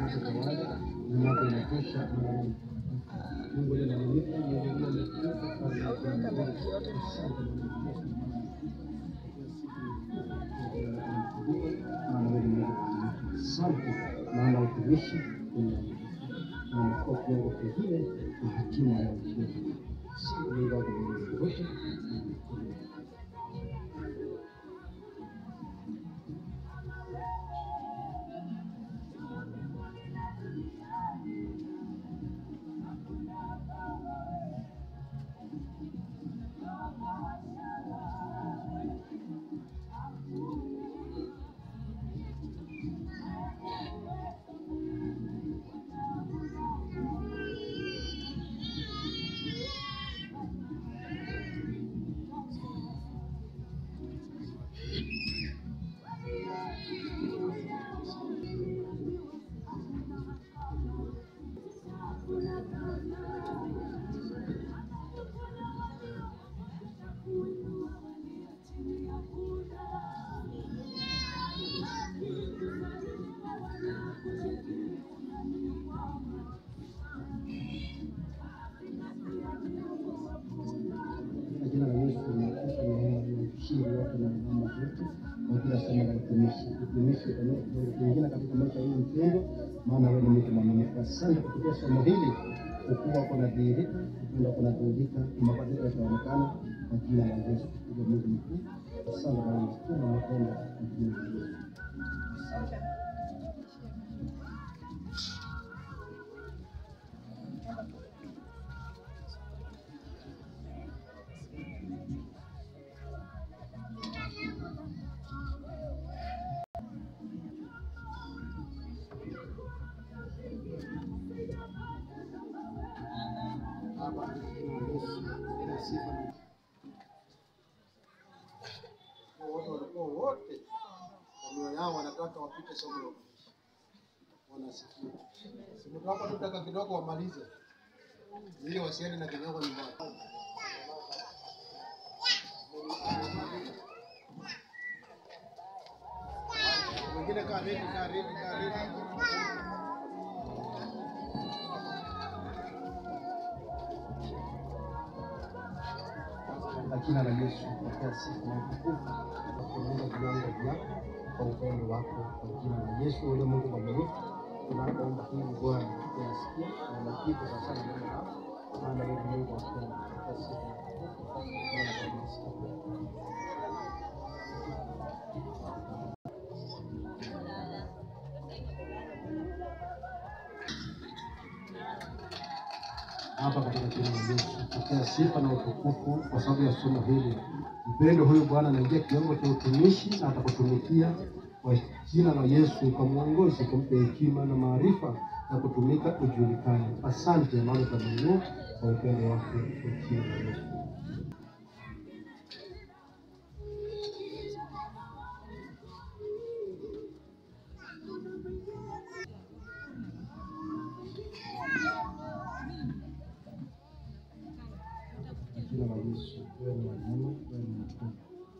asante kwa wale na mambo inatosha. Mungu ni mwaminifu, Mungu ni mwaminifu. Maana wewe ni Mungu mwaminifu. Asante maana utumishi na umekuwa kiwango kingine na hatima ya utumishi. Asante Mungu wako mwaminifu wote. Katika jina la Yesu tunakupa neema na ushindi wako na neema zetu kwa kila somo la utumishi. Utumishi kuingia katika maisha hii mpendo, maana wewe ni mtu mwaminifu. Asante kupitia somo hili, ukubwa wako unadhihirika, upendo wako unadhihirika, na mabadiliko yataonekana kwa jina la Yesu. Tukupe Mungu mkuu. Asante Bwana, nasikia na napenda kwa jina la Yesu. Baba, katika jina la Yesu, kila sifa na wote walikuwa wote kwa mioyo yao wanataka wapite somo la utumishi. Wanasikia. Simu hapa tutaka kidogo wamalize. Ili wasiende na kidogo nyumbani. Wengine kaa ready, kaa ready, kaa ready. Katika jina la Yesu, pokea sifa na utukufu kwa kuinua viwango vyako kwa upendo wako, kwa jina la Yesu uliye Mungu mwaminifu. Tunapoomba hivi Bwana, tunasikia na majibu kwa sana neno lako, maana wewe ni Mungu wa kweli. Pokea sifa na utukufu Bwana, tunasikia. hapa katika jina la Yesu. Pokea sifa na utukufu kwa sababu ya somo hili. Mpendo huyu Bwana anaingia kiwango cha utumishi na atakutumikia kwa jina la Yesu, kwa mwongozi, kumpe hekima na maarifa na kutumika ujulikane. Asante maana utamuinua kwa upendo wake kwa jina la Yesu. Kwa jina la Yesu, wewe ni mwema, wewe ni mkuu.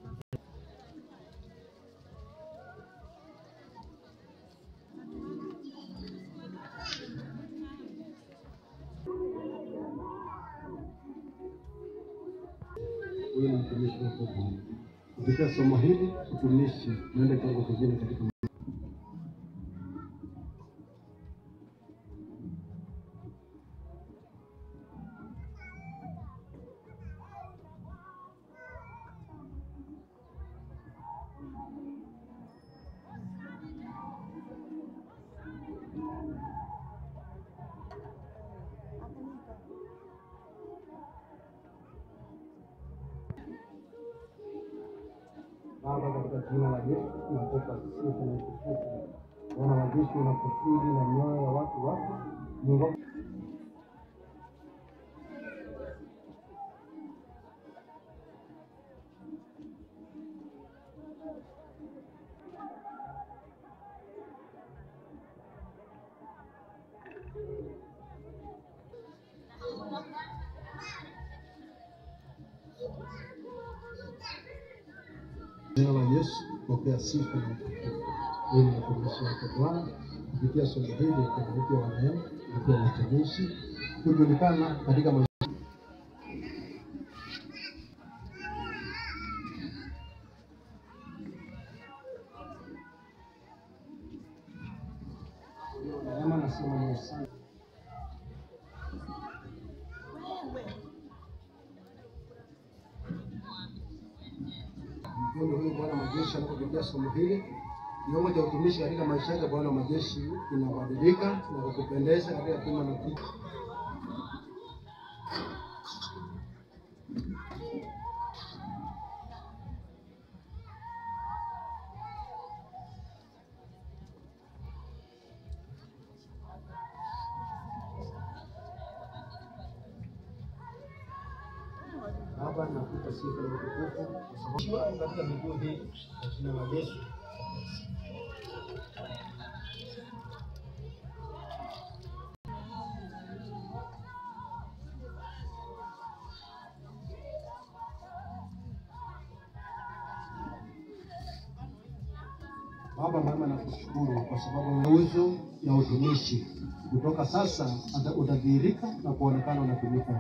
Huyu ni mtumishi wako Bwana. Kupitia somo hili utumishi naenda kiwango kingine katika Baba, katika jina la Yesu tunakupa sifa na utukufu. Bwana wa jeshi, unakusudi na mioyo ya watu wako Mungu wako jina la Yesu, pokea sifa na utukufu. Wewe ni mtumishi wako Bwana, kupitia somo hili kupitia wananchi, kupitia watumishi kujulikana katika maisha Neema nasema ni asante. Mpendo huyu Bwana wa majeshi anapopitia somo hili, kiwango cha utumishi katika maisha yake Bwana wa majeshi kinabadilika na kukupendeza katika kima na kitu. Baba, nakupa sifa na utukufu kwa sababu katika miguu hii kwa jina la Yesu. Baba mwema, nakushukuru kwa sababu nguzo ya utumishi kutoka sasa ata- utadhihirika na kuonekana unatumika.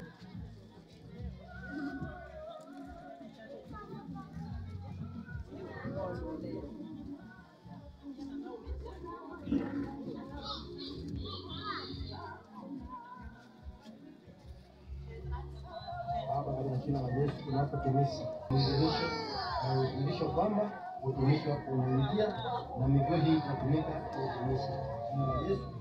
Baba, katika jina la Yesu tunapotumishi uinjilisho na uinjilisho kwamba utumishi wako unaingia na miguu hii itatumika kwa utumishi. Jina la Yesu